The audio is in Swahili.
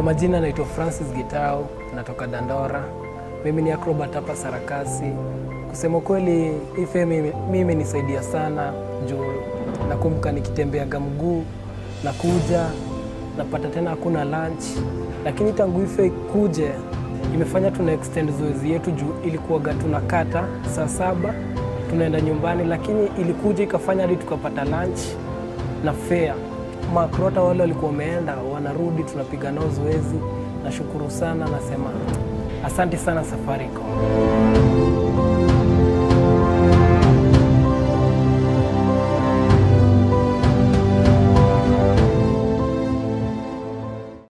Kwa majina naitwa Francis Gitau, natoka Dandora. Mimi ni acrobat hapa Sarakasi. Kusema kweli, hii fame ime- mimi imenisaidia sana juu nakumbuka nikitembeaga mguu na kuja napata tena hakuna lunch, lakini tangu ife kuje imefanya tuna extend zoezi yetu juu ilikuwaga tunakata saa saba tunaenda nyumbani, lakini ilikuja ikafanya hadi tukapata lunch na fare. Makrota wale walikuwa wameenda wanarudi, tunapiga nao zoezi. Nashukuru sana, nasema asante sana Safaricom.